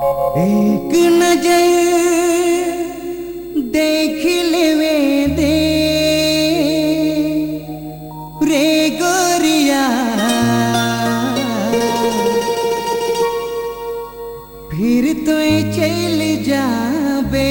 एक नजर देख लेवे दे रे गोरिया फिर तो चल जाबे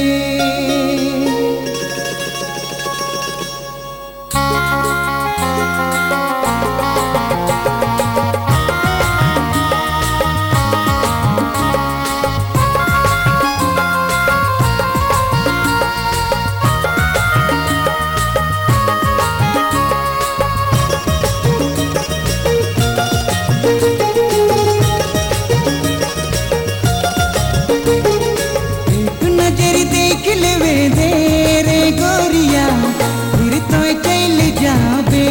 एक नजर देख लेवे दे रे गोरिया फिर तो चल जाबे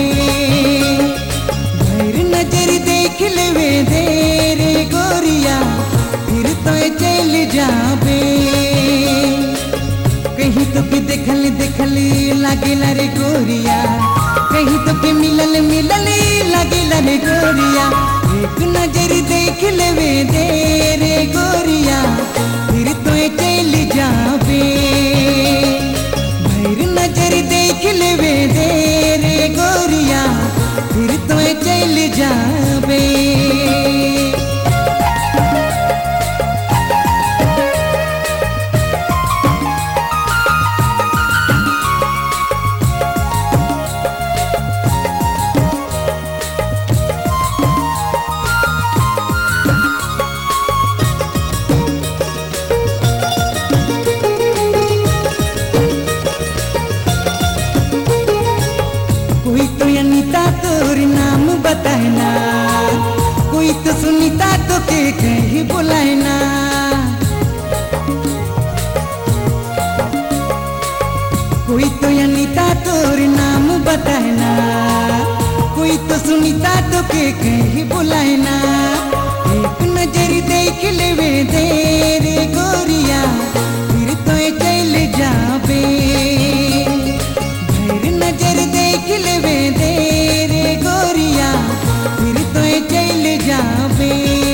भैर नजर देख लेवे दे रे गोरिया फिर तो चल जाबे कहीं तो भी देखल देखल लागेला रे गोरिया कहीं तो भी मिलल मिलल लागेला रे गोरिया एक नजर देख लेवे दे रे गोरिया फिर तो चल जाबे भैर नजर देख लेवे दे रे गोरिया फिर तो चल जाबे कोई तो अनिता तोर नाम बताना कोई तो सुनीता तो के कहीं बुलाना कोई तो अनिता तोर नाम बताना कोई तो सुनीता तो के कहीं बुलाना एक नजर देख लेवे दे रे गोरिया फिर तो चल जाबे भैर नजर देख लेवे दे रे गोरिया फिर तो चल जाबे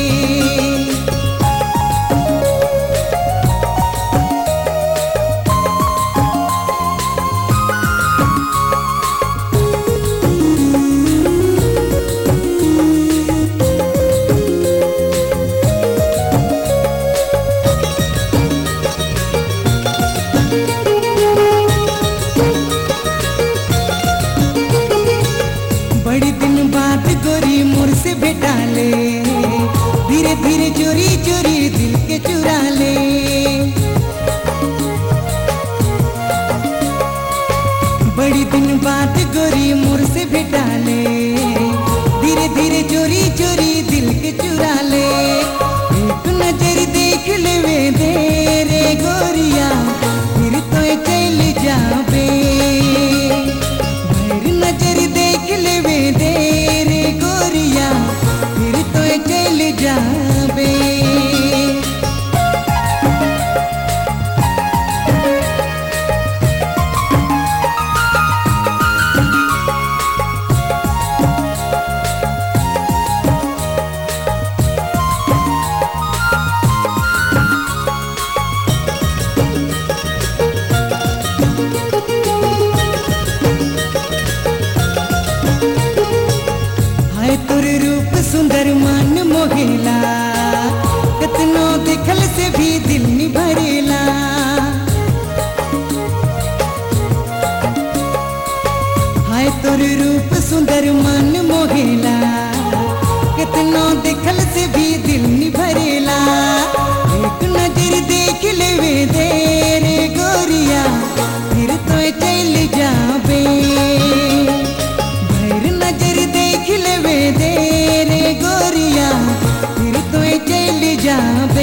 बड़ी दिन बाद गोरी मोर से भेटा ले धीरे धीरे चोरी चोरी दिल के चुरा ले बड़ी दिन बाद गोरी मोर से भेटा ले धीरे धीरे चोरी चोरी दिल के चुरा ले एक नजर देख लेवे दे रे गोरिया फिर तो चल जाबे भैर नजर देख लेवे दे रे गोरिया फिर तो चल जाबे हाय तोर रूप सुंदर मन मोहेला कतनो देखल से भी दिल में भरेला हाय तोर रूप सुंदर मन मोहेला कितनो देखल से भी दिल में भरेला एक नजर देख लेवे दे रे गोरिया फिर तो चल जाबे भैर नजर देख लेवे दे रे गोरिया फिर तो चल जाबे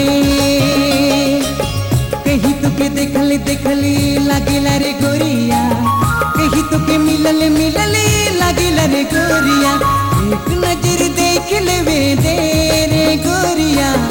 कहीं तो के देखल देखल लागेला रे गोरिया कहीं तो के मिलल मिलल लागेला रे गोरिया एक नजर देख लेवे दे रे गोरिया